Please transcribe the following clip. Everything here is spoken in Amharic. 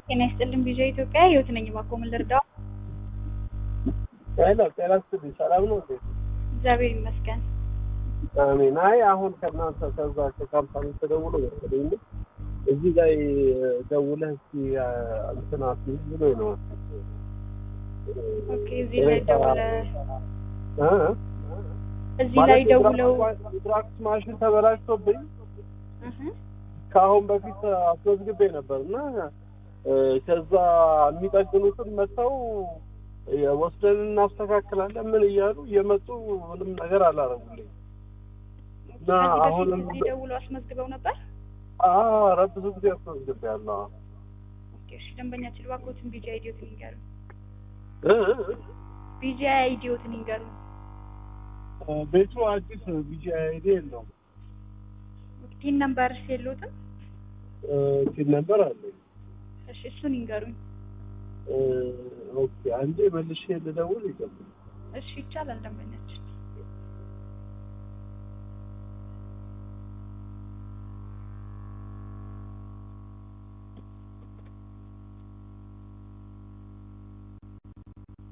ጤና ይስጥልን ቪዥን ኢትዮጵያ ህይወት ነኝ። እባክዎ ምን ልርዳው? ሄሎ ጤና ይስጥልኝ። ሰላም ነው እንዴ? እግዚአብሔር ይመስገን። አሜን። አይ አሁን ከእናንተ ከዛ ከካምፓኒ ተደውሎ መሰለኝ እዚህ ላይ ደውለህ እስኪ እንትን አትይዝ ብሎኝ ነው። ኦኬ እዚህ ላይ ደውለህ እ? እዚህ ላይ ደውለው ድራፍት ማሽን ተበላሽቶብኝ እህ ከአሁን በፊት አስመዝግቤ ነበር እና እ፣ ከዛ የሚጠግኑትን መጥተው ወስደን እናስተካክላለን ምን እያሉ እየመጡ ምንም ነገር አላረጉልኝ እና ከዚህ በፊት አሁንም እዚህ ደውለው አስመዝግበው ነበር። ኧረ ብዙ ጊዜ አስመዝግቤያለሁ። ኦኬ እሺ፣ ደንበኛችን እባክዎትን ቢጂ አይዲዮትን ይንገሩ። እ? ቢጂ አይዲዮትን ይንገሩ። ቤቱ አዲስ ቢጂ አይዲ የለውም። ቲን ነምበርስ የለዎትም? ሲል ነበር አለኝ። እሺ እሱን ይንገሩኝ። ኦኬ አንዴ መልሼ ልደውል ይገባል። እሺ ይቻላል ደንበኛችን